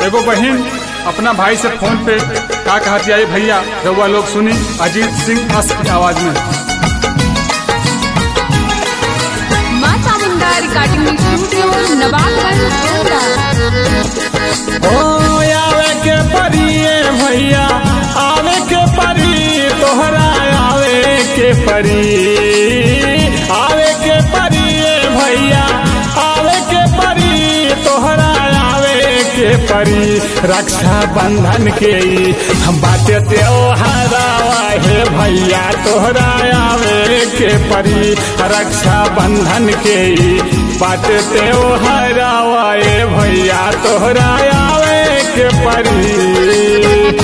एगो बहन अपना भाई से फोन पे का कहती आई भैया रउआ लोग सुनी अजीत सिंह अस की आवाज में माँ चामुंडा रिकॉर्डिंग स्टूडियो नवाबगंज गोंडा ओ आवे के परिए भैया आवे के परी तोहरा आवे के परी आवे के परिए भैया आवे के परी तोहरा आवे के परी रक्षा बंधन के ई हम बाटे त्योहारा हे भैया तोहरा आवे के परी रक्षा बंधन के ई बाटे त्योहारा ए भैया तोहरा आवे के परी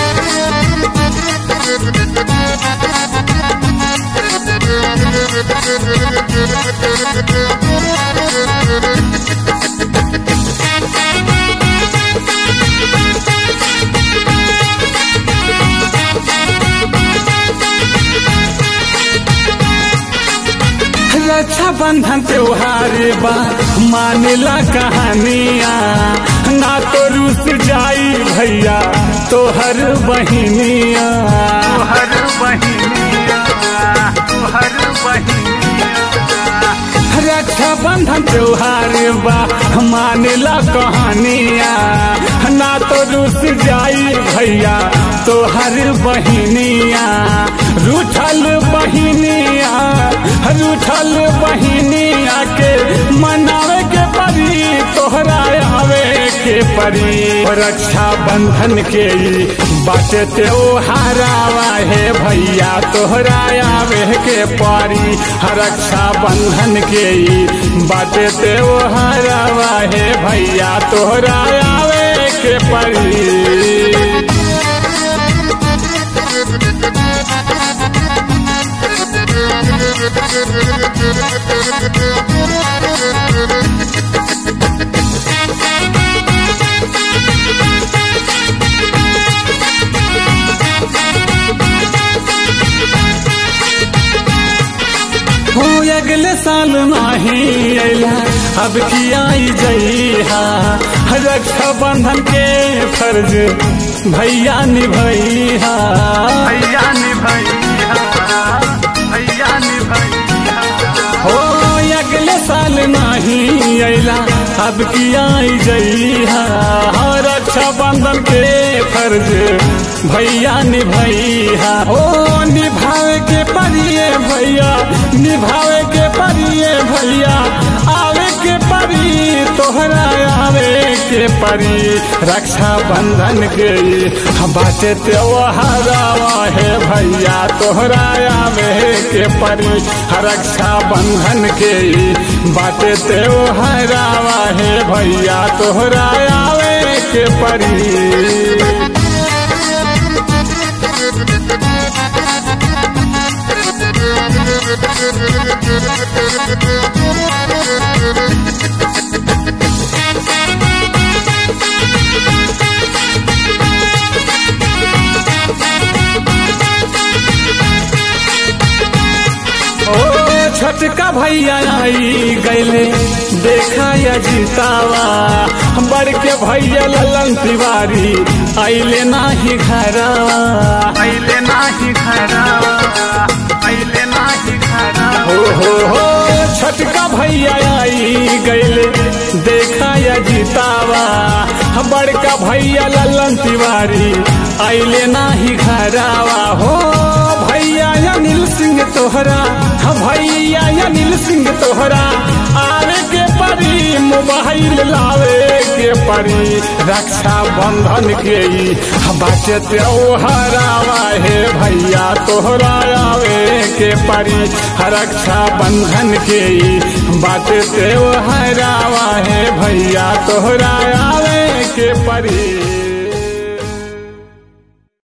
रक्षा बंधन त्योहार बा मानेला कहानिया ना तो रूस जाई भैया तोहर बहिनिया तोहर बहिनिया तोहर बहिनिया रक्षा बंधन त्योहार बा मानेला कहानिया ना तो रूस जाई भैया तोहर बहिनिया रूठल बहिनिया रूठल बहिनिया के मनावे के परी तोहरा आवे के परी रक्षा बंधन के ई बाटे त्योहारावा हे भैया तोहरा आवे के परी रक्षा बंधन के ई बाटे त्योहारावा हे भैया तोहरा आवे के परी हो अगले साल नाही अला अब की आई जइहा रक्षा बंधन के फर्ज भैया निभैया भैया निभैया भैया निभैया हो अगले साल नाही अला अब की आई जइहा रक्षा बंधन के फर्ज भैया निभैया ओ निभावे के परिए भैया निभावे के परिए भैया आवे के परी तोहरा आवे के परी रक्षा बंधन के ई बाटे त्योहारावा हे भैया तोहरा आवे के परी रक्षा बंधन के ई बाटे त्योहारावा हे भैया तोहरा आवे के परी ओ छोटका भैया आई गैले देखा या जीतावा बड़ के भैया ललन तिवारी आइले नाही घरवा आइले नाही घरवा आइले नाही घरवा हो हो हो छोटका भैया आई गैले देखा या जीतावा बड़का भैया ललन तिवारी आइले नाही घरवा हो भैया अनिल सिंह तोहरा हाँ भैया अनिल सिंह तोहरा आवे के परी मोबाइल लावे के परी रक्षा बंधन के ई बाटे त्योहारावा हे भैया तोहरा आवे के परी रक्षा बंधन के ई बाटे त्योहारावा हे भैया तोहरा आवे के परी